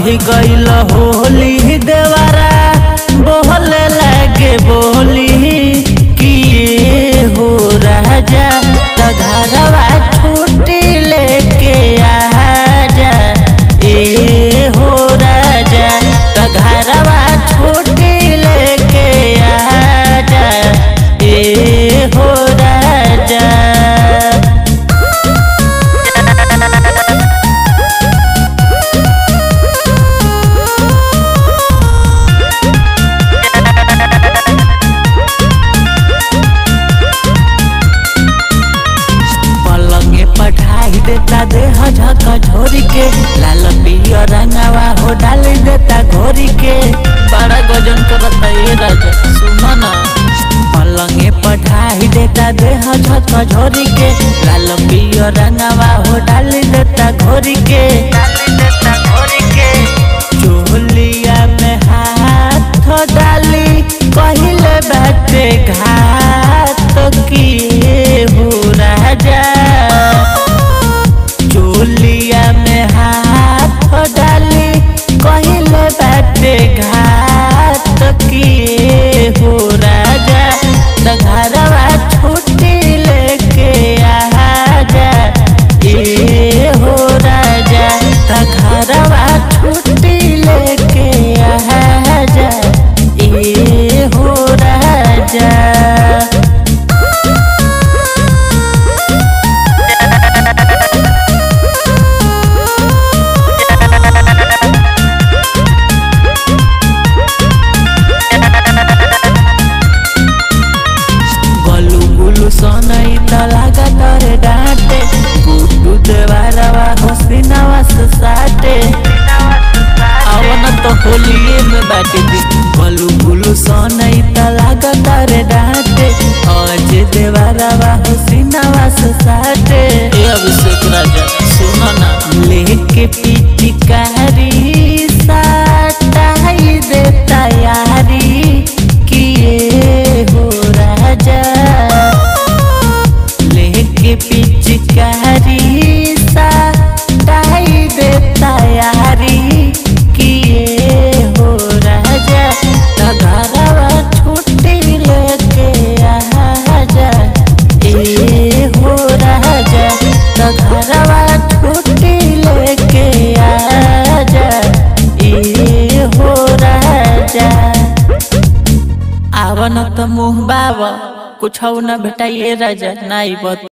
चढ़ी गईल होली देवरा बोले लगे बोली किए हो राजा तघरवा छुट्टी लेके आजा ए हो राजा तघरवा छुट्टी लेके आजा ए हो राजा पलंगे पढ़ाई देता देह झका झोरी के लाल पिया रंगावा हो डाल देता घोरी के बड़ा गजन करता ये राजा सुनो ना पलंगे पढ़ाई देता देह झका झोरी के लाल पिया रंगावा हो डाल देता घोरी के चोलिया में हाथ डाली कहिले बाटे घात किए हो राजा चोलिया में हाथ डाली कहिले बाटे घात किए हो राजा तघरवा छुट्टी लेके आजा ए हो राजा तघरवा छुट्टी लेके आजा ए हो राजा गलू गुलू सनई त लागा तरे डांटे गुड्डू देवारवा हसीनावा से साटे आवन तो होलिए में बाटे दी गलू गुलू सनई त लागा तरे डांटे आज देवारवा हसीनावा से साटे ए अभिषेक राजा सुनो ना लेके पिचकारी साटाई दे तैयारी किए हो राजा लेके पिचकारी साटाई दे तैयारी किए हो राजा तघरवा छुट्टी लेके आजा ए हो राजा तघरवा छुट्टी लेके आजा ए हो राजा आवन त मुँह बाबा कुछ न भेटाइए राजा नाई बत